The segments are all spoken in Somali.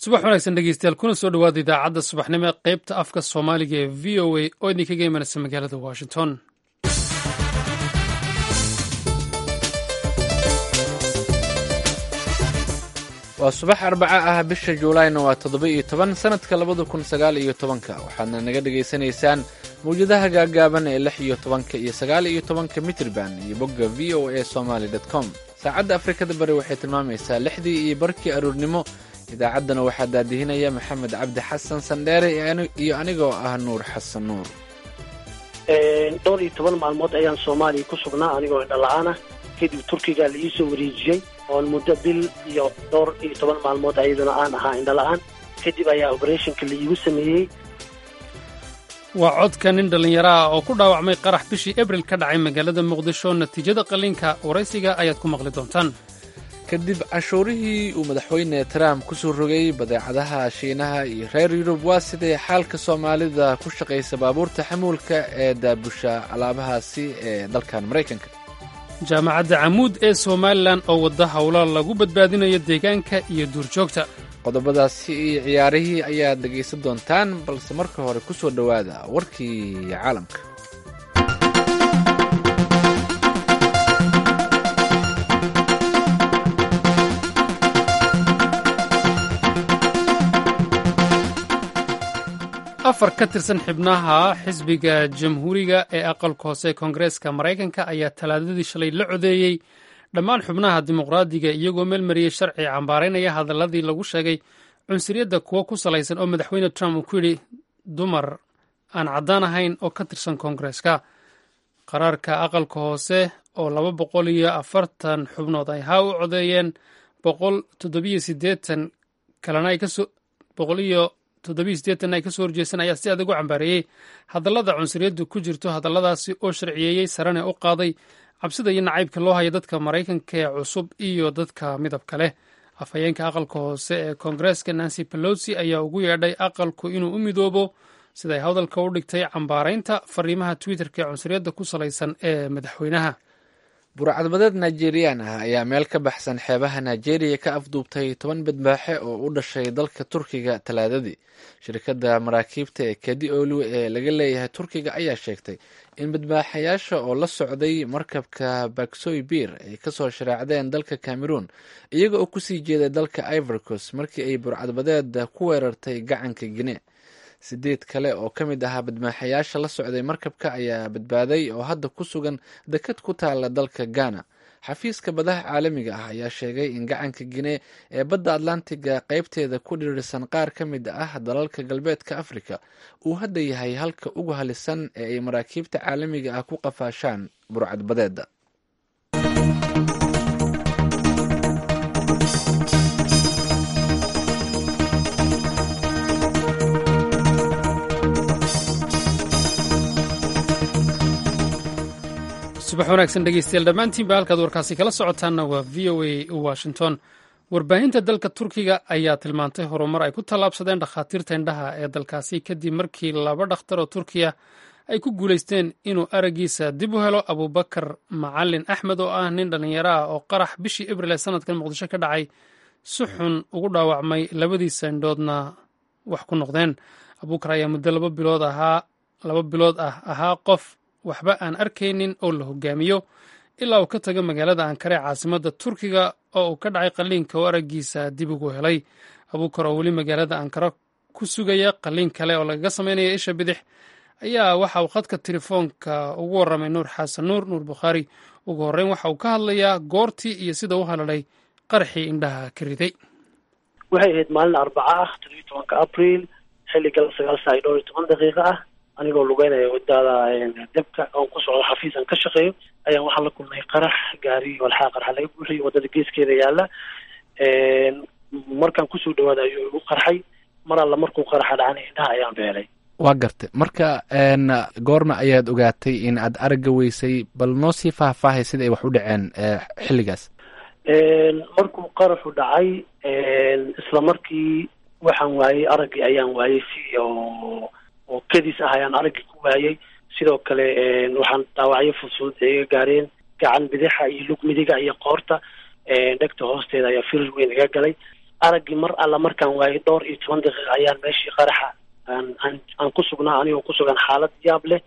subax wanaagsan dhegeystayaal kuna soo dhowaada idaacadda subaxnimo ee qaybta afka soomaaliga ee v o a oo idinkaga imanaysa magaalada washington waa subax arbaca ah bisha juulayna waa toddoba iyo toban sanadka labada kun sagaal iyo tobanka waxaadna naga dhagaysanaysaan mawjadaha gaagaaban ee lix iyo tobanka iyo sagaal iyo tobanka mitrban iyo bogga v o a somaly com saacadda afrikada bari waxay tilmaamaysaa lixdii iyo barkii aruurnimo idaacaddana waxaa daadihinaya maxamed cabdi xasan sandheere iyo anigoo ah nuur xasan nuur dhowr iyo toban maalmood ayaan soomaaliya ku sugnaa anigoo indhala-aan ah kadib turkiga la iisoo wareejiyey oon muddo bil iyo dhowr iyo toban maalmood ayaduna aan ahaa indhala-aan kadib ayaa oberetionka la iigu sameeyey waa codka nin dhallinyaro ah oo ku dhaawacmay qarax bishii abril ka dhacay magaalada muqdisho natiijada qalliinka waraysiga ayaad ku maqli doontaan kadib cashuurihii uu madaxweyne trump ku soo rogay badeecadaha shiinaha iyo reer yurub waa sidee xaalka soomaalida ku shaqaysa baabuurta xamuulka ee daabusha alaabahaasi ee dalkan maraykanka jaamacadda camuud ee somalilan oo wadda howla lagu badbaadinayo deegaanka iyo duurjoogta qodobadaasi iyo ciyaarihii ayaad dhegaysan doontaan balse marka hore ku soo dhowaada warkii caalamka afar ka tirsan xibnaha xisbiga jamhuuriga ee aqalka hoose ee koongareeska maraykanka ayaa talaadadii shalay la codeeyey dhammaan xubnaha dimuqraadiga iyagoo meelmariyey sharci cambaaraynaya hadaladii lagu sheegay cunsuriyadda kuwo ku salaysan oo madaxweyne trump uu ku yidhi dumar aan caddaan ahayn oo ka tirsan koongareeska qaraarka aqalka hoose oo laba boqol iyo afartan xubnood ay haa u codeeyeen boqol toddobiyo sideetan kalena ay kasoo boqol iyo toddobiyo sideetan ay ka soo horjeestan ayaa si adag u cambaareeyey hadallada cunsuriyaddu ku jirto hadalladaasi oo sharciyeeyey sarane u qaaday cabsida iyo nacaybka loo haya dadka maraykanka ee cusub iyo dadka midabka leh afhayeenka aqalka hoose ee koongareeska nancy pelosi ayaa ugu yeedhay aqalku inuu u midoobo siday hadalka u dhigtay cambaaraynta fariimaha twitterka ee cunsuriyadda ku salaysan ee madaxweynaha burcadbadeed nigeriyaan ah ayaa meel ka baxsan xeebaha nigeria ka afduubtay toban badbaaxe oo u dhashay dalka turkiga talaadadii shirkadda maraakiibta ee kedi olu ee laga leeyahay turkiga ayaa sheegtay in badbaaxayaasha oo la socday markabka baksoy bir ay kasoo shareecdeen dalka cameroon iyaga oo kusii jeeday dalka ivorcos markii ay burcadbadeed ku weerartay gacanka gine sideed kale oo ka mid ahaa badmaaxayaasha la socday markabka ayaa badbaaday oo hadda ku sugan dekad ku taala dalka ghana xafiiska badaha caalamiga ah ayaa sheegay in gacanka gine ee badda atlantiga qeybteeda ku dhirirsan qaar ka mid ah dalalka galbeedka afrika uu hadda yahay halka ugu halisan ee ay maraakiibta caalamiga ah ku qafaashaan burcadbadeeda subax wanaagsan dhegeystayaal dhammaantiinba halkaad warkaasi kala socotaanna waa v o a washington warbaahinta dalka turkiga ayaa tilmaantay horumar ay ku tallaabsadeen dhakhaatiirta indhaha ee dalkaasi kadib markii laba dhakhtar oo turkiya ay ku guulaysteen inuu araggiisa dib u helo abubakar macalin axmed oo ah nin dhallinyaro ah oo qarax bishii abril ee sanadkan muqdisho ka dhacay si xun ugu dhaawacmay labadiisa indhoodna wax ku noqdeen abuukar ayaa muddo laba bilood ahaa laba bilood ah ahaa qof waxba aan arkaynin oo la hogaamiyo ilaa uu ka tago magaalada ankare caasimadda turkiga oo uu ka dhacay qalliinka oo araggiisa dib ugu helay abuukar oo weli magaalada ankara ku sugaya qalliin kale oo lagaga sameynaya isha bidix ayaa waxa uu khadka telefoonka ugu warramay nuur xasan nuur nuur bukhaari ugu horreyn waxa uu ka hadlayaa goortii iyo sida u halalay qaraxii indhaha ka riday waxay ahayd maalin arbaca ah toddobiyo tobanka abril xilligal sagaal saa iyo dhowr iyo toban daqiiqo ah anigoo lugeynaya wadada debka oon ku socdo xafiis aan ka shaqeeyo ayaan waxaa la kulmay qarax gaari walxaa qaraxa laga buuxiyay wadada geeskeeda yaala markaan kusoo dhawaada ayuu igu qarxay mar alla markuu qaraxa dhacana indhaha ayaan beelay waa gartay marka goorma ayaad ogaatay in aad aragga weysay bal noo sii faahfaahay sida ay wax u dhaceen xilligaas markuu qaraxu dhacay isla markii waxaan waayey araggii ayaan waayey si oo oo kadis ah ayaan araggii ku waayey sidoo kale waxaan dhaawacyo fudfudud ay iga gaareen gacan bidixa iyo lug midiga iyo qoorta dhegta hoosteeda ayaa firir weyn iga galay araggii mar alla markaan waayay dhowr iyo toban daqiiqa ayaan meeshii qaraxa aan aan aan ku sugnaa anigoo ku sugan xaalad yaab leh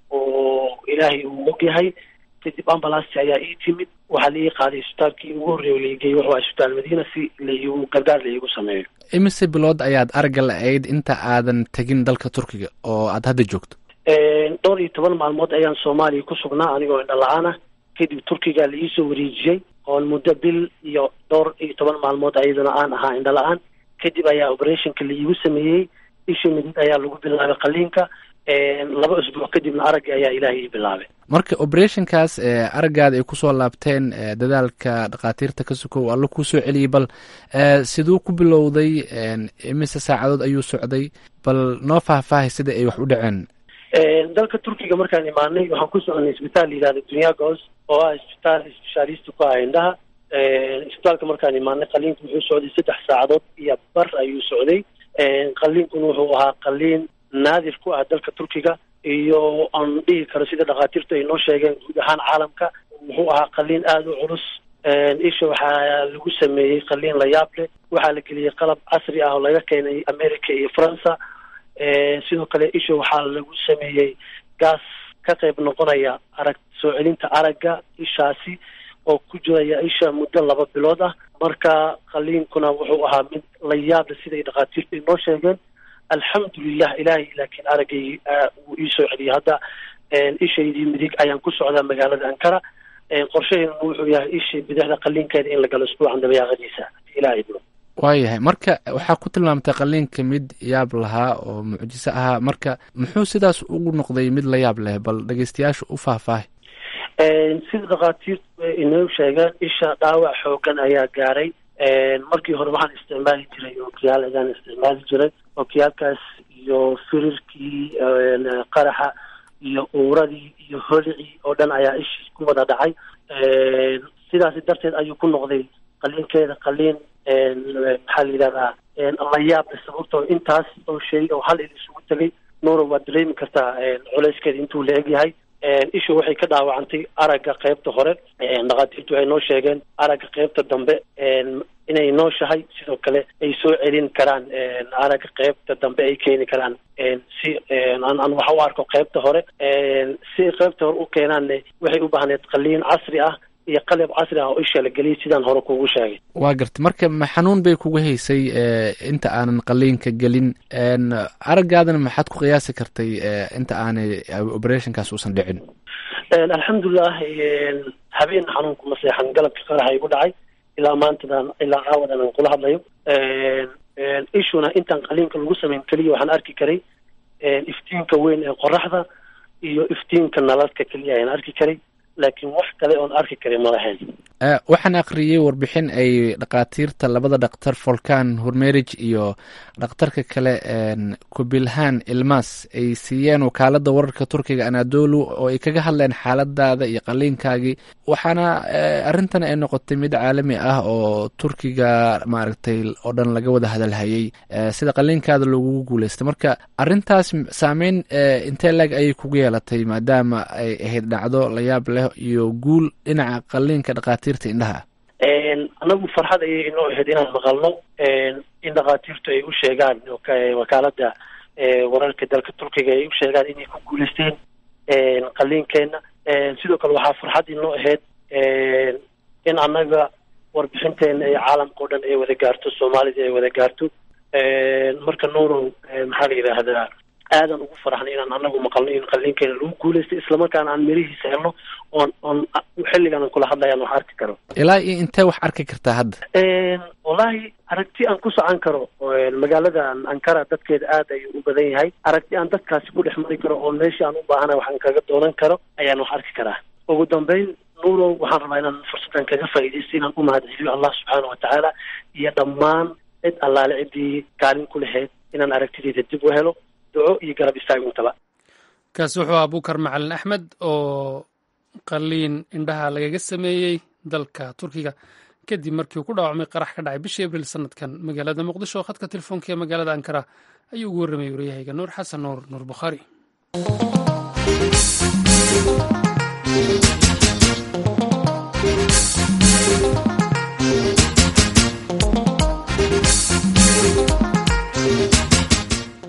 oo ilaahay uu ogyahay kadib ambalanceti ayaa ii timid waxaa la ii qaaday isbitaalkii ugu horreeya laigeyey wuxuu isbitaal madiina si laigu gargaar laigu sameeyo imise bilood ayaad aragga la-ayd inta aadan tegin dalka turkiga oo aad hadda joogto dhowr iyo toban maalmood ayaan soomaaliya ku sugnaa anigoo indho la-aan ah kadib turkiga la iisoo wareejiyey oon muddo bil iyo dhowr iyo toban maalmood ayaduna aan ahaa indho la-aan kadib ayaa operationka laiigu sameeyey isha midid ayaa lagu bilaabay qaliinka laba usbuuc kadibna araggii ayaa ilaahay ii bilaabay marka operationkaas araggaada ay kusoo laabteen dadaalka dhakhaatiirta ka sukow alla kuu soo celiyey bal siduu ku bilowday imise saacadood ayuu socday bal noo faahfaahay sida ay wax u dhaceen dalka turkiga markaan imaanay waxaan ku soconay isbitaal la yihahda dunyagos oo ah isbitaal specialist ku ah indhaha isbitaalka markaan imaanay qaliinku wuxuu socday saddex saacadood iyo bar ayuu socday qaliinkuna wuxuu ahaa qaliin naadir ku ah dalka turkiga iyo aan dhihi karo sida dhakhaatiirtu ay noo sheegeen guud ahaan caalamka wuxuu ahaa qaliin aada u culus isha waxaa lagu sameeyey qaliin la yaab leh waxaa la geliyey qalab casri ah oo laga keenay america iyo faransa sidoo kale isha waxaa lagu sameeyey gaas ka qayb noqonaya arag soo celinta aragga ishaasi oo ku jiraya isha muddo laba bilood ah marka qaliinkuna wuxuu ahaa mid la yaab leh siday dhakhaatiirtu ay noo sheegeen alxamdulilah ilaahay laakiin araggay wuu iisoo celiyay hadda ishaydii midig ayaan ku socdaa magaalada ankara qorshaheeduna wuxuu yahay ishii bidixda qaliinkeeda in la galo isbuucan dabayaaqadiisa ilahay idmo waayahay marka waxaa ku tilmaamtay qaliinka mid yaab lahaa oo mucjiso ahaa marka muxuu sidaas ugu noqday mid la yaab leh bal dhegeystayaasha u faahfaahay sida dhakhaatiirtu inoo sheegeen isha dhaawac xoogan ayaa gaaray markii hore waxaan isticmaali jiray ookiyaal ayaan isticmaali jiray ookiyaalkaas iyo firirkii qaraxa iyo uuradii iyo holicii oo dhan ayaa ishii ku wada dhacay sidaasi darteed ayuu ku noqday qaliinkeeda qaliin maxaa la yidhahdaa la yaable sababtoo intaas oo shay oo hal il isugu tegay nuura waad dareemi kartaa culeyskeeda intuu la egyahay ishu waxay ka dhaawacantay aragga qeybta hore dhakhaatiirtu waxay noo sheegeen aragga qeybta dambe inay nooshahay sidoo kale ay soo celin karaan aragga qeybta dambe ay keeni karaan si aan waxa u arko qeybta hore si qeybta hore u keenaanne waxay u baahneed qaliin casri ah iyo qalab casri ah oo isha la geliyay sidaan hore kugu sheegay waa garta marka ma xanuun bay kugu haysay inta aanan qaliinka gelin araggaadana maxaad ku qiyaasi kartay inta aanay operationkaas uusan dhicin alxamdulilah habeen xanuunku ma seexan galabka qaraxa igu dhacay ilaa maantadan ilaa caawadan aan kula hadlayo ishuna intaan qaliinka lagu samayn keliya waxaan arki karay iftiinka weyn ee qoraxda iyo iftiinka nalalka keliya ayaan arki karay laakiin wax kale oon arki karin ma lahayn waxaan akhriyey warbixin ay dhakhaatiirta labada dhakhtar volkan hormerij iyo dhakhtarka kale kubilhan ilmas ay siiyeen wakaalada wararka turkiga anadolu oo ay kaga hadleen xaaladaada iyo qaliinkaagii waxaana arrintan ay noqotay mid caalami ah oo turkiga maaragtay oo dhan laga wada hadalhayay sida qaliinkaada loogugu guuleystay marka arrintaas saameyn intee lag ayay kugu yeelatay maadaama ay ahayd dhacdo la yaab leh iyo guul dhinaca qaliinka dhakhaatiirta indhaha anagu farxad ayay inoo ahayd inaan maqalno in dhakhaatiirtu ay u sheegaan wakaalada wararka dalka turkiga ay u sheegaan inay ku guuleysteen qaliinkeena sidoo kale waxaa farxad inoo ahayd in annaga warbixinteena ee caalamka o dhan ay wada gaarto soomaalida ay wada gaarto marka nuurow maxaa la yidhaahdaa aadan ugu faraxnay inaan anagu maqalno in qaliinkeena lagu guuleystay islamarkaana aan mirihiisa helno oon oon xilligan aan kula hadlayaan wax arki karo ilaa iyo intee wax arki kartaa hadda wallahi aragti aan ku socon karo magaalada ankara dadkeeda aad ayuu u badan yahay aragti aan dadkaasi ku dhex mari karo oo meeshii aan u baahana waxaan kaga doonan karo ayaan wax arki karaa ugu dambeyn nuurow waxaan rabaa inaan fursaddan kaga faa'iidaysto inaan u mahadceliyo allah subxaana watacaala iyo dhammaan cid allaale ciddii kaalin ku lahayd inaan aragtideyda dib u helo kaasi wuxuu ahaa bukar macalin axmed oo qaliin indhaha lagaga sameeyey dalka turkiga kadib markii uu ku dhaawacmay qarax ka dhacay bishii abriil sanadkan magaalada muqdisho oo khadka telefoonka ee magaalada ankara ayuu ugu warramayay waryahayga nuur xasan nuur nuur bukhaari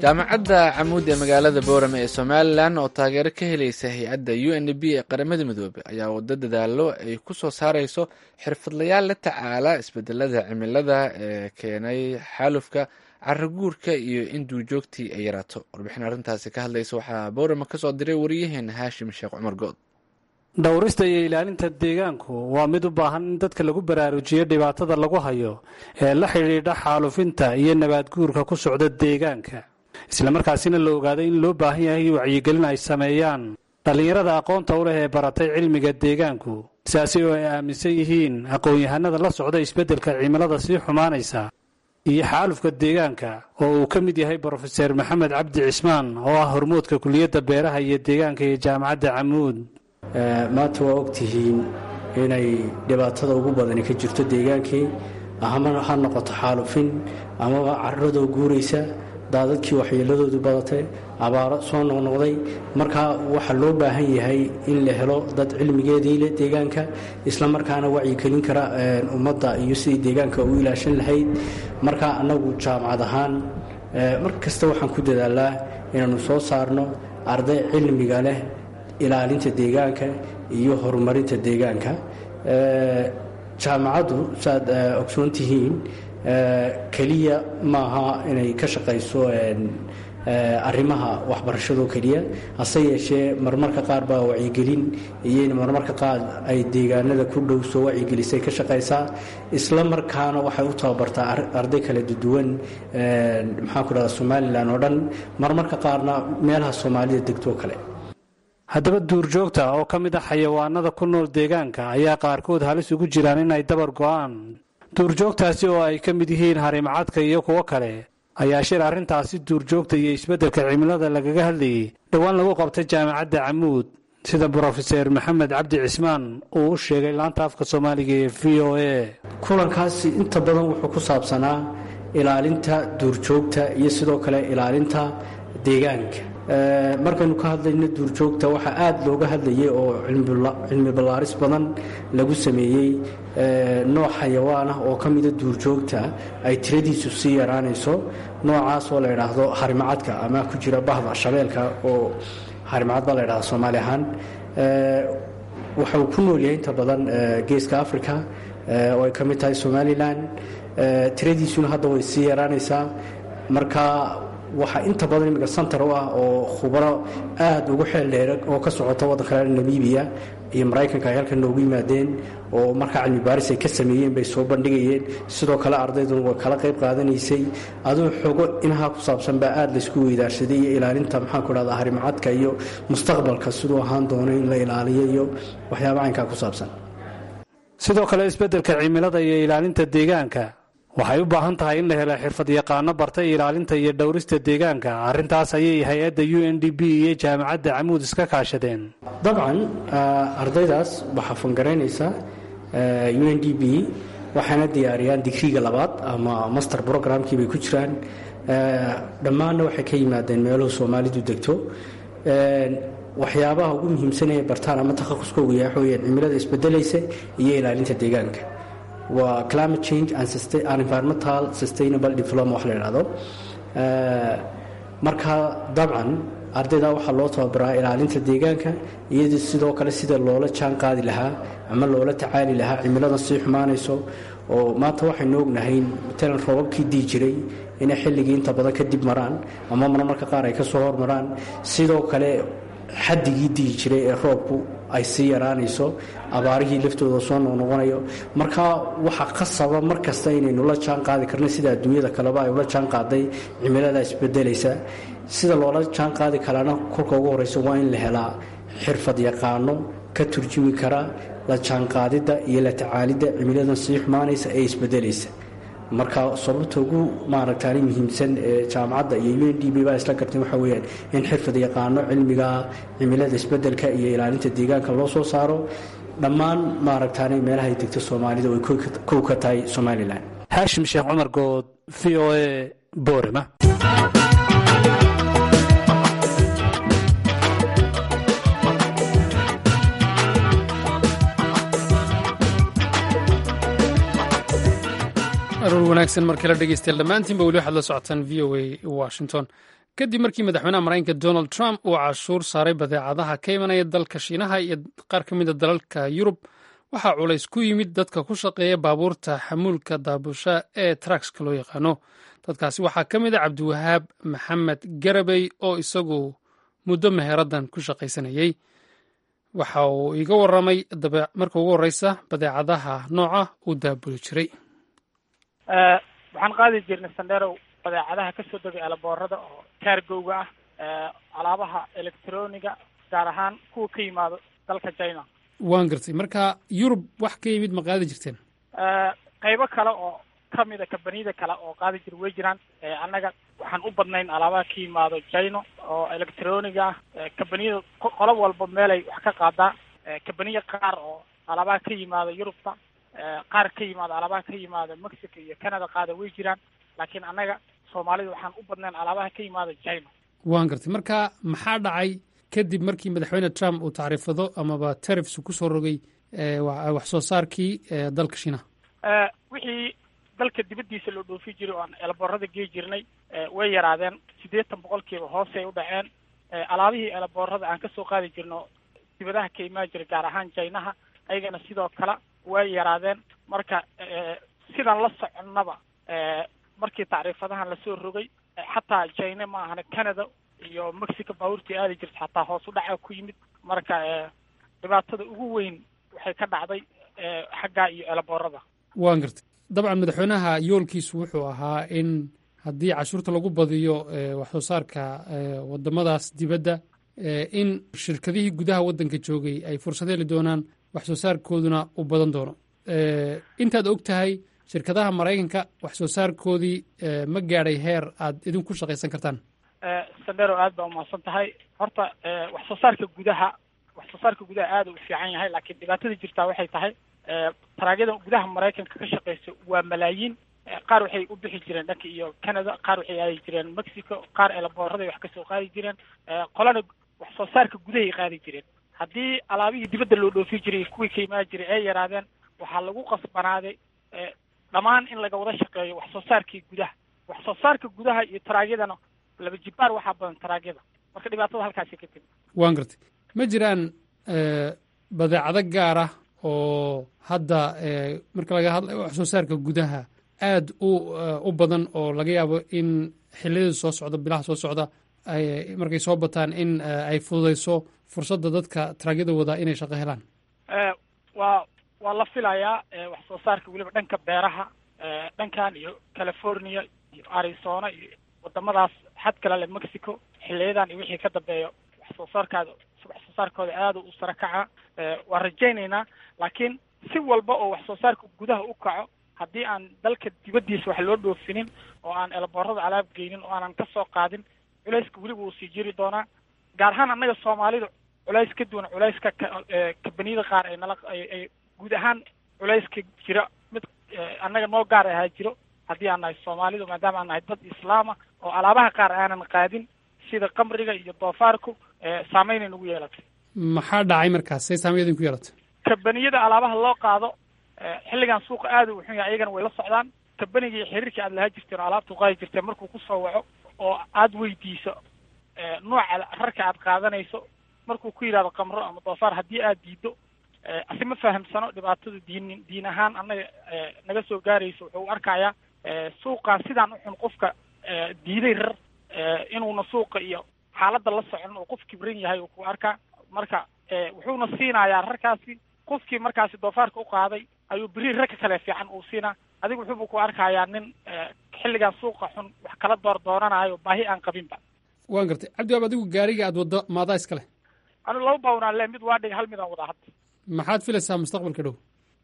jaamacadda camuud ee magaalada boorame ee somalilan oo taageero ka helaysa hay-adda u n b ee qaramada midoobey ayaa wado dadaalo ay ku soo saareyso xirfadlayaal la tacaala isbedelada cimilada ee keenay xaalufka caraguurka iyo in duurjoogtii ay yaraato warbixin arrintaasi ka hadlaysa waxaa boorame kasoo diray wariyaheena haashim sheekh cumar good dhowrista iyo ilaalinta deegaanku waa mid u baahan in dadka lagu baraarujiyo dhibaatada lagu hayo ee la xidhiidha xaalufinta iyo nabaadguurka ku socda deegaanka islamarkaasina la ogaaday in loo baahan yahay wacyigelin ay sameeyaan dhallinyarada aqoonta u leh ee baratay cilmiga deegaanku sidaasi oo ay aaminsan yihiin aqoon-yahanada la socda isbeddelka cimilada sii xumaanaysa iyo xaalufka deegaanka oo uu ka mid yahay brofeser maxamed cabdi cismaan oo ah hormoodka kuliyadda beeraha iyo deegaanka ee jaamacadda camuud maanta waa ogtihiin inay dhibaatada ugu badani ka jirto deegaankii ama ha noqoto xaalufin amaba caradoo guuraysa daadadkii waxyeeladoodu badatay abaaro soo noqnoqday markaa waxaa loo baahan yahay in la helo dad cilmigeedii leh deegaanka isla markaana wacyigelin kara ummadda iyo sidii deegaanka u ilaashan lahayd markaa annagu jaamacad ahaan mar kasta waxaan ku dadaalaa inaannu soo saarno arday cilmiga leh ilaalinta deegaanka iyo horumarinta deegaanka jaamacaddu saaad ogsoon tihiin keliya maaha inay ka shaqayso arrimaha waxbarashadoo keliya hase yeeshee marmarka qaar baa wacyigelin iyo marmarka qaar ay deegaanada ku dhow soo wacyigelisay ka shaqaysaa isla markaana waxay u tababartaa arday kala duwan maxaanku dhahda somalilan oo dhan marmarka qaarna meelaha soomaalida degtoo kale haddaba duurjoogta oo ka mid ah xayawaanada ku nool deegaanka ayaa qaarkood halis ugu jiraan inay dabar go'aan duurjoogtaasi oo ay ka mid yihiin harimacadka iyo kuwo kale ayaa shir arrintaasi duurjoogta iyo isbeddelka cimilada lagaga hadlayay dhowaan lagu qabtay jaamacadda camuud sida brofeser maxamed cabdi cismaan uu u sheegay laanta afka soomaaliga ee v o a kulankaasi inta badan wuxuu ku saabsanaa ilaalinta duurjoogta iyo sidoo kale ilaalinta deegaanka markaynu ka hadlayno duurjoogta waxaa aada looga hadlayay oo cilmi ballaaris badan lagu sameeyey nooc xayawaan ah oo ka mida duurjoogta ay tiradiisu sii yaraanayso noocaas oo la ydhaahdo harimacadka ama ku jira bahda shabeelka oo harimacad baa la ydhahda soomaali ahaan waxa uu ku nool yahay inta badan geeska africa oo ay ka mid tahay somalilan tiradiisuna hadda way sii yaraanaysaa marka waxaa inta badan imika santar u ah oo khubaro aada ugu xeel dheera oo ka socota waddanka namibiya iyo maraykanka ay halkan noogu yimaadeen oo markaa cilmi baaris ay ka sameeyeen bay soo bandhigayeen sidoo kale ardayduna way kala qayb qaadanaysay aduu xogo inahaa ku saabsan baa aada laysku weydaarsaday iyo ilaalinta maxaanku dhahda harimacadka iyo mustaqbalka siduu ahaan doono in la ilaaliyo iyo waxyaaba caynkaa ku saabsan sidoo kale isbeddelka cimilada iyo ilaalinta deegaanka waxay u baahan tahay in la helo xirfad yaqaano bartay ilaalinta iyo dhowrista deegaanka arrintaas ayay hay-adda u n d b iyo jaamacadda camuud iska kaashadeen dabcan ardaydaas waxaa fangaraynaysa u n d b waxayna diyaariyaan digriga labaad ama master programkii bay ku jiraan dhammaanna waxay ka yimaadeen meeluhu soomaalidu degto waxyaabaha ugu muhiimsan ee bartaan ama takhaquskooga yahay waxaweyaan cimilada isbedelaysa iyo ilaalinta deegaanka waa climate change and environmental sustainable diploma wax la idhahdo marka dabcan ardayda waxaa loo tababaraa ilaalinta deegaanka iyadoo sidoo kale sida loola jaan qaadi lahaa ama loola tacaali lahaa cimiladan sii xumaanayso oo maanta waxaynu ognahay matalan roobabkii dii jiray inay xilligii inta badan kadib maraan ama marmarka qaar ay ka soo hormaraan sidoo kale xadigii dii jiray ee roobku ay sii yaraanayso abaarihii laftooda soo noqnoqonayo marka waxaa qasaba mar kasta inaynu la jaan qaadi karna sida adduunyada kaleba ay ula jaan qaaday cimilada isbedelaysa sida loola jaan qaadi karaana kolka ugu horeysa waa in la helaa xirfad yaqaano ka turjumi kara la jaanqaadidda iyo la tacaalidda cimiladan sii xumaanaysa ee isbedelaysa marka sababta ugu maaragtaani muhiimsan ee jaamacadda iyo u n d b baa isla gartay waxaa weyaan in xirfad yaqaano cilmiga cimilada isbedelka iyo ilaalinta deegaanka loo soo saaro dhammaan maaragtaani meelahay degto soomaalida ay kow ka tahay somalilan haashim sheekh cumar good v o a boorama aroor wanaagsan markala dhegeystayaal dhammaantiinba weli waxaad la socotaan v o a washington kadib markii madaxweynaha maraykanka donald trump uu cashuur saaray badeecadaha ka imanaya dalka shiinaha iyo qaar ka mid a dalalka yurub waxaa culays ku yimid dadka ku shaqeeya baabuurta xamuulka daabusha ee trakska loo yaqaano dadkaasi waxaa ka mid a cabdiwahaab maxamed garabey oo isagu muddo meheraddan ku shaqaysanayey waxa uu iga warramay marka ugu horreysa badeecadaha nooca uu daabuli jiray waxaan qaadi jirnay sandherow badeecadaha kasoo degay alaboorada oo kaargowga ah alaabaha electroniga gaar ahaan kuwa ka yimaado dalka china waan gartay marka yurub wax ka yimid ma qaadi jirteen qaybo kale oo kamida kambaniyada kale oo qaadi jira way jiraan annaga waxaan u badnayn alaabaha ka yimaado china oo electroniga ah kambaniyada qolo walba meelay wax ka qaadaa kambaniya qaar oo alaabaha ka yimaado yurubta qaar ka yimaado alaabaha ka yimaado mexico iyo canada qaada way jiraan laakiin annaga soomaalida waxaan u badnayn alaabaha ka yimaado china waan gartay marka maxaa dhacay kadib markii madaxweyne trump uu tacriifado amaba terifs kusoo rogay wax soo saarkii dalka shiinaha wixii dalka dibaddiisa loo dhoofi jiray oo aan eelaboorada gei jirnay way yaraadeen siddeetan boqolkiiba hoosay u dhaceen alaabihii eelaboorada aan kasoo qaadi jirno dibadaha ka imaan jiray gaar ahaan jaynaha ayagana sidoo kale way yaraadeen marka sidaan la soconnaba markii tacriifadahan lasoo rogay xataa jina ma ahana canada iyo mexico baabuurtii aadi jirta xataa hoos u dhaca ku yimid marka dhibaatada ugu weyn waxay ka dhacday xaggaa iyo eelaboorada waan gartay dabcan madaxweynaha yoolkiisu wuxuu ahaa in haddii cashuurta lagu badiyo wax soo saarka wadamadaas dibadda in shirkadihii gudaha waddanka joogay ay fursad heli doonaan wax soo saarkooduna u badan doono intaad og tahay shirkadaha maraykanka wax soo saarkoodii ma gaadhay heer aad idinku shaqaysan kartaan sandero aad baa umahadsan tahay horta wax soo saarka gudaha wax soo saarka gudaha aada u fiican yahay laakiin dhibaatada jirtaa waxay tahay taraagyada gudaha maraykanka ka shaqeysa waa malaayiin qaar waxay u bixi jireen dhanka iyo canada qaar waxay aadi jireen mexico qaar eelaboorraday wax kasoo qaadi jireen qolana wax soo saarka gudahay qaadi jireen haddii alaabihii dibadda loo dhoofi jiray kuwii ka imaan jiray ay yaraadeen waxaa lagu qasbanaaday dhammaan in laga wada shaqeeyo wax soo saarkii gudaha wax soo saarka gudaha iyo taraagyadana laba jibaar waxaa badan taraagyada marka dhibaatada halkaasi ka timi waan gartay ma jiraan badeecado gaar ah oo hadda marka laga hadlayo wax soo saarka gudaha aad u u badan oo laga yaabo in xiliyada soo socda bilaha soo socda ay markay soo bataan in ay fududayso fursadda dadka taraagyada wadaa inay shaqo helaan waa waa la filayaa wax soo saarka weliba dhanka beeraha dhankan iyo california iyo arizona iyo wadamadaas xad kale le mexico xiliyadan iyo wixii ka dambeeyo wax soo saarkaada wax soo saarkooda aada u sara kaca waan rajaynaynaa laakiin si walba oo wax soo saarka gudaha u kaco haddii aan dalka dibaddiisa wax loo dhoofinin oo aan eelaboorada alaab geynin oo aanan kasoo qaadin culayska weliba uu sii jiri doonaa gaar ahaan annaga soomaalida culays ka duwan culayska kabaniyada qaar ay nala ay guud ahaan culayska jira mid annaga noo gaar ahaa jiro haddii aan nahay soomaalidu maadaama aan nahay dad islaama oo alaabaha qaar aanan qaadin sida kamriga iyo doofaarku saameynay nagu yeelatay maxaa dhacay markaas say saameyn idinku yeelatay kabaniyada alaabaha loo qaado xilligan suuqa aada u xun yahay ayagana way la socdaan kabaniga iyo xiriirka aad lahaa jirteen oo alaabta qaadi jirteen markuu kusoo waco oo aada weydiiso nooca rarka aad qaadanayso markuu ku yidhahdo kamro ama doofaar haddii aad diido asi ma fahamsano dhibaatada diin diin ahaan annaga naga soo gaarayso wuxuu u arkayaa suuqan sidaan u xun qofka diiday rar inuuna suuqa iyo xaaladda la socon oo qof kibran yahay uu ku arkaa marka wuxuuna siinayaa rarkaasi qofkii markaasi doofaarka u qaaday ayuu beri ragka kale fiican uu siinaa adiga wuxuubu ku arkayaa nin xilligan suuqa xun wax kala door doonanayo baahi aan qabinba waan gartay cabdiwaab adigu gaariga aad waddo maadaa iska leh anu laba bawnaan le mid waa dhiga hal midaan wadaa hadda maxaad filaysaa mustaqbalka dhow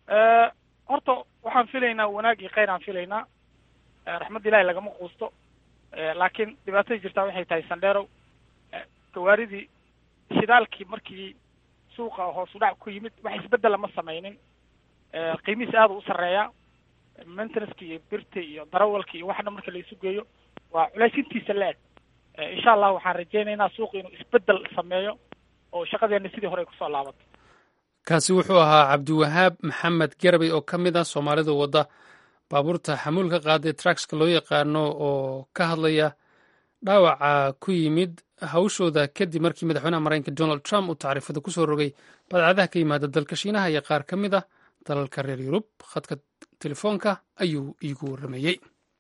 horta waxaan filaynaa wanaag iyo khayr aan filaynaa raxmadda ilahi lagama quusto laakiin dhibaatada jirtaa waxay tahay sandheerow gawaaridii shidaalkii markii suuqa hoos u dhac ku yimid wax isbeddela ma samaynin qiimihiis aada u sarreeyaa maintenanceki iyo birta iyo darawalka iyo waxna marka la isu geeyo waa culaysintiisa la-eg insha allah waxaan rajaynaynaa suuqa inuu isbeddel sameeyo oo shaqadeena sidii hore ay kusoo laabato kaasi wuxuu ahaa cabdiwahaab maxamed garabey oo ka mid ah soomaalida wadda baabuurta xamuulka qaaday truckska loo yaqaano oo ka hadlaya dhaawaca ku yimid hawshooda kadib markii madaxweynaha maraykanka donald trump uu tacriifada ku soo rogay badcadaha ka yimaada dalka shiinaha iyo qaar ka mid ah dalalka reer yurub khadka telefoonka ayuu iigu warrameeyey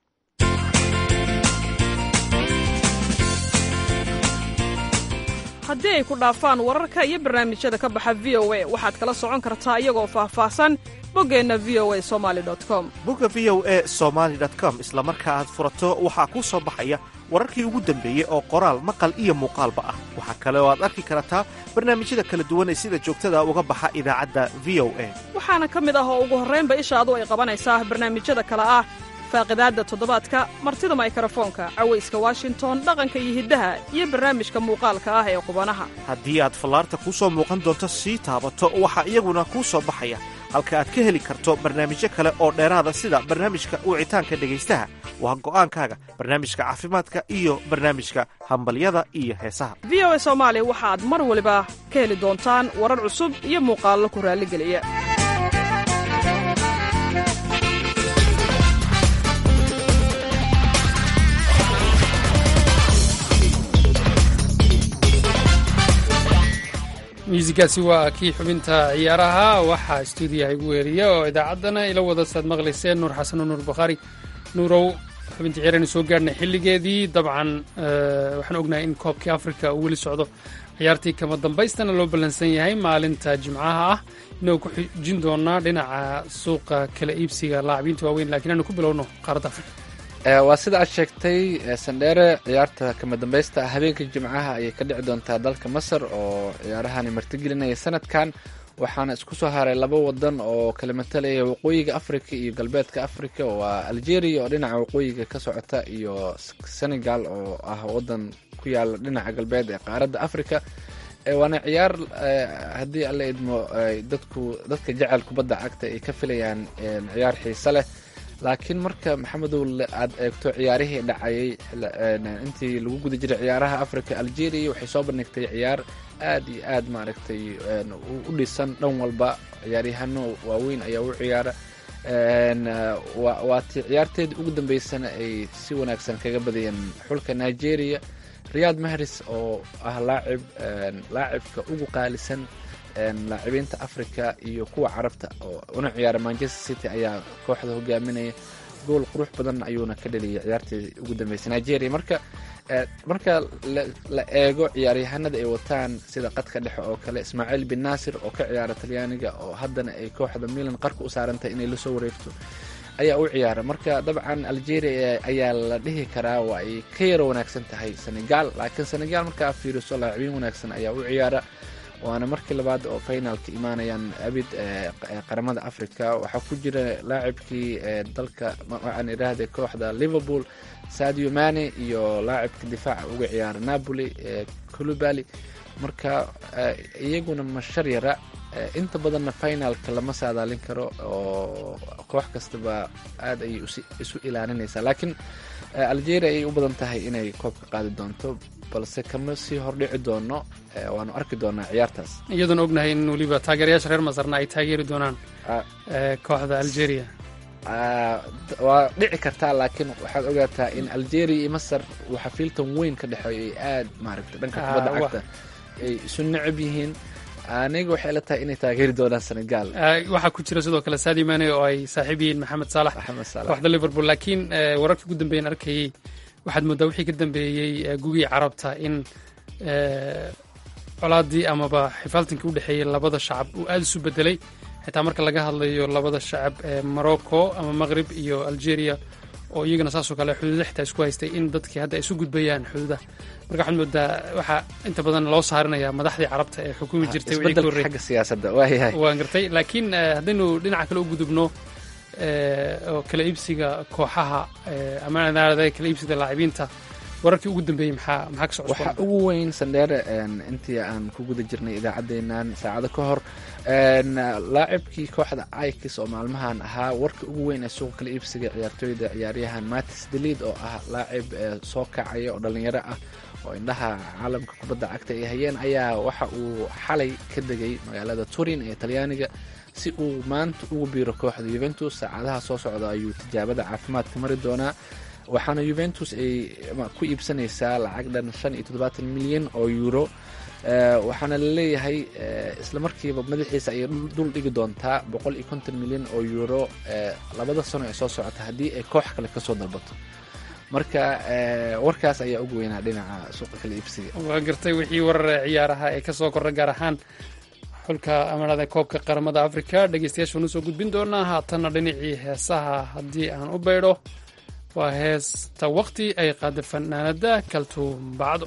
haddii ay ku dhaafaan wararka iyo barnaamijyada ka baxa v o a waxaad kala socon kartaa iyagoo faahfaahsan boggeenna v o a somali com bogga v o e somaali com isla marka aad furato waxaa kuu soo baxaya wararkii ugu dambeeyey oo qoraal maqal iyo muuqaalba ah waxaa kale oo aad arki kartaa barnaamijyada kala duwan ee sida joogtada uga baxa idaacadda v o a waxaana ka mid ah oo ugu horraynba ishaadu ay qabanaysaa barnaamijyada kale ah faaqidaadda toddobaadka martida maykarafoonka cawayska washington dhaqanka iyo hiddaha iyo barnaamijka muuqaalka ah ee qubanaha haddii aad fallaarta kuu soo muuqan doonto sii taabato waxaa iyaguna kuu soo baxaya halka aad ka heli karto barnaamijyo kale oo dheeraada sida barnaamijka wicitaanka dhegaystaha waa go'aankaaga barnaamijka caafimaadka iyo barnaamijka hambalyada iyo heesaha v o a soomaali waxaad mar waliba ka heli doontaan warar cusub iyo muuqaallo ku raalligeliya muusigaasi waa kii xubinta ciyaaraha waxaa stuudiyaha igu weeriya oo idaacaddana ila wada saad maqlayseen nuur xasan oo nuur bakhaari nuurow xubinta ciyaaraynu soo gaadhnay xilligeedii dabcan waxaan ognahay in koobkii afrika uu weli socdo ciyaartii kama dambaystana loo ballansan yahay maalinta jimcaha ah inagoo ku xijin doonaa dhinaca suuqa kala iibsiga laacabiinta waaweyn lakiin aanu ku bilowno qaaradda afrika waa sida aad sheegtay sandheere ciyaarta kama dambaysta habeenka jimcaha ayay ka dhici doontaa dalka masar oo ciyaarahani martigelinaya sanadkan waxaana isku soo haray laba wadan oo kala matalaya waqooyiga africa iyo galbeedka africa waa algeria oo dhinaca waqooyiga ka socota iyo senegal oo ah wadan ku yaala dhinaca galbeed ee qaaradda africa waana ciyaar haddii alla idmo dadku dadka jecel kubadda cagta ay ka filayaan ciyaar xiise leh laakiin marka maxamedow aad eegto ciyaarihii dhacayay intii lagu guda jiray ciyaaraha africa algeria waxay soo bandhigtay ciyaar aad iyo aad maaragtay u dhisan dhan walba ciyaaryahano waaweyn ayaa u ciyaara waatii ciyaarteedii ugu dambeysana ay si wanaagsan kaga badiyeen xulka nigeria riyad mahris oo ah laacib laacibka ugu qaalisan laacibiinta africa iyo kuwa carabta oo una ciyaara manchester city ayaa kooxda hogaaminaya gool qurux badan ayuuna ka dhaliyay ciyaartii ugu dambeysay nigeria marka marka la eego ciyaaryahanada ay wataan sida qadka dhexe oo kale ismaaciil bin naasir oo ka ciyaara talyaaniga oo haddana ay kooxda milan qarka u saarantahay inay lasoo wareegto ayaa u ciyaara marka dabcan algeria ayaa la dhihi karaa waa ay ka yaro wanaagsan tahay senegal laakiin senegal markaa fiiriso laacibiin wanaagsan ayaa u ciyaara waana markii labaad oo finalka imaanayaan abid qaramada africa waxaa ku jira laacibkii dalka waxaan idhaahday kooxda liverpool sadio mane iyo laacibka difaaca uga ciyaara napoli culubali marka iyaguna mashar yara inta badanna finalka lama saadaalin karo oo koox kastaba aad ayay isu ilaalinaysaa laakiin algeria ayay u badan tahay inay koobka qaadi doonto balse kama sii hordhici doono waanu arki doonaa ciyaartaas iyadoona ognahay in weliba taageerayaasha reer masarna ay taageeri doonaan kooxda algeria waa dhici kartaa laakiin waxaad ogaataa in algeria iyo masar waxa fiiltan weyn ka dhexeeyo ay aad maaragta dhanka kubadda cagta ay isu necab yihiin aniga waxay la tahay inay taageeri doonaan senegal waxaa ku jira sidoo kale sadio mane oo ay saaxiib yihiin maxamed saalax maxamed saalax kooxda liverpool laakiin wararkii ugu dambeeyan arkayey waxaad mooddaa wixii ka dambeeyey gugii carabta in colaadii amaba xifaaltankii u dhexeeyey labada shacab uu aada isu bedelay xitaa marka laga hadlayo labada shacab ee morocco ama maqrib iyo algeria oo iyagana saasoo kale xuduuda xitaa isku haystay in dadkii hadda ay isu gudbayaan xuduuda marka waxaad moodaa waxaa inta badan loo saarinayaa madaxdii carabta ee xukumi jirtay isbedelka xagga siyaasadda waayahay waan gartay laakiin haddaynu dhinaca kale u gudubno oo kala iibsiga kooxaha ama kala iibsiga laacibiinta wararkii ugu dambeeyey maxaa maxaa ka socda waxaa ugu weyn sandheere intii aan ku guda jirnay idaacaddeenan saacado ka hor laacibkii kooxda ikis oo maalmahan ahaa warka ugu weyn ee suuqa kala iibsiga ciyaartooyda ciyaaryahan matis delid oo ah laacib soo kacaya oo dhalinyaro ah oo indhaha caalamka kubadda cagta ay hayeen ayaa waxa uu xalay ka degay magaalada turin ee talyaaniga si uu maanta ugu biiro kooxda yuventus saacadaha soo socda ayuu tijaabada caafimaadka mari doonaa waxaana juventus ay ku iibsanaysaa lacag dhan shan iyo toddobaatan milyan oo euro waxaana laleeyahay isla markiiba madaxiisa ayay dul dhigi doontaa boqol iyo konton milyan oo euro labada sano ee soo socota haddii ay koox kale kasoo dalbato marka warkaas ayaa ugu weynaa dhinaca suuqa kala iibsiga waa gartay wixii warar ciyaaraha ee kasoo korra gaar ahaan xulka amarada koobka qaramada africa dhegeystayaashaan usoo gudbin doonaa haatanna dhinacii heesaha haddii aan u baydho waa heesta waqti ay qaada fanaanada kaltuum bacdo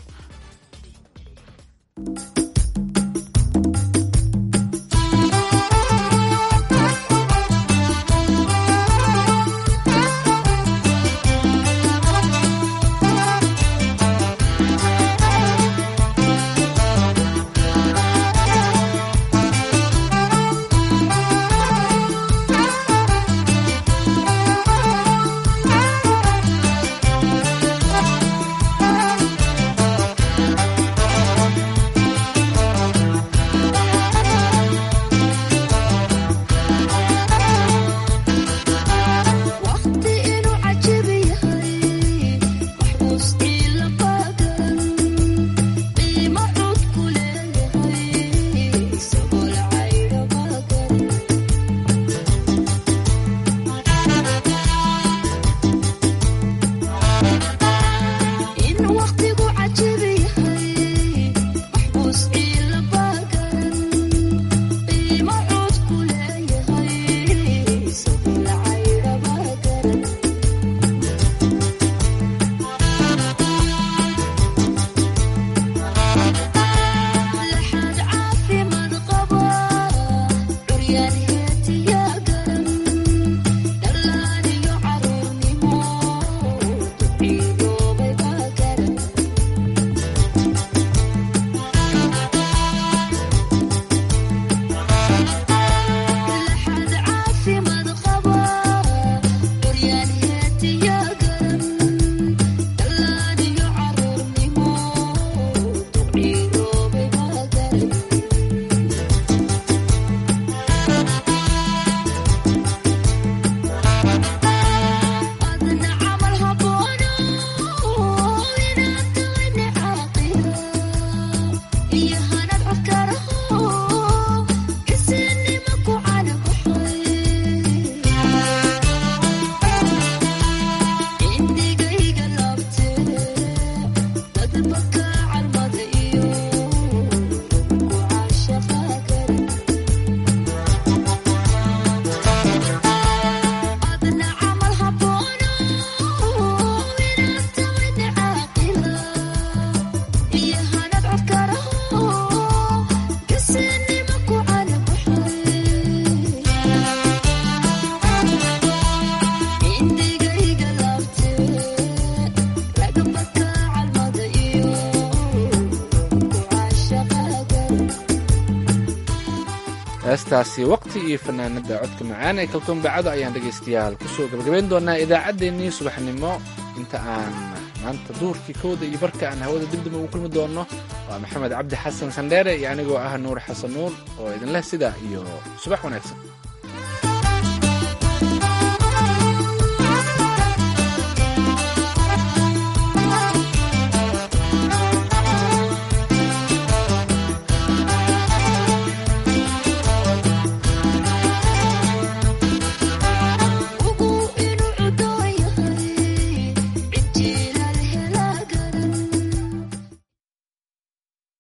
heestaasi waqti iyo fanaanada codka macaan ee kaltuun bacado ayaan dhegaystayaal kusoo gabagabayn doonaa idaacaddeenii subaxnimo inta aan maanta duurkii kowda iyo barka aan hawada dibdib ugu kulmi doono waa maxamed cabdi xasan sandheere iyo anigoo ah nuur xasan nuur oo idinleh sidaa iyo subax wanaagsan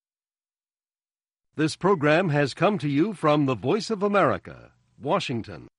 This program has come to you from the Voice of America, Washington.